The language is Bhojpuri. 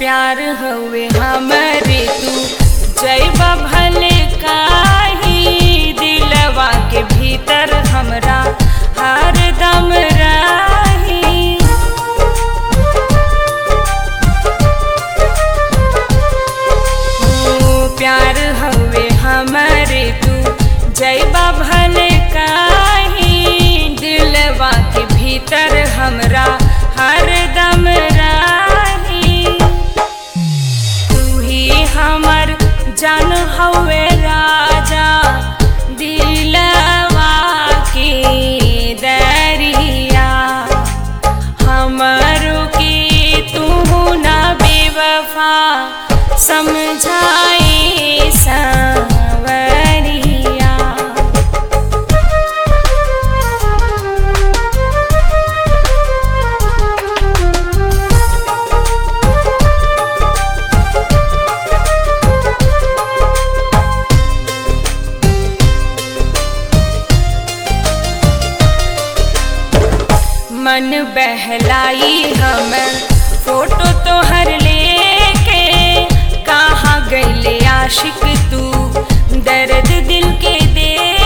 प्यार हवे हमरे तू जैबा भले काही दिलवा के भीतर हमरा हर दम रही ओ, प्यार हवे हमरे तू जैबा भले काही दिलवा के भीतर हमरा हर दम रही तू ही हमर जान हवे राजा दिलवा के दरिया हमरो के तू ना बेवफा समझाए सावरिया मन बहलाई हम फोटो तोहर लेके कहाँ गईले आशिक तू दर्द दिल के दे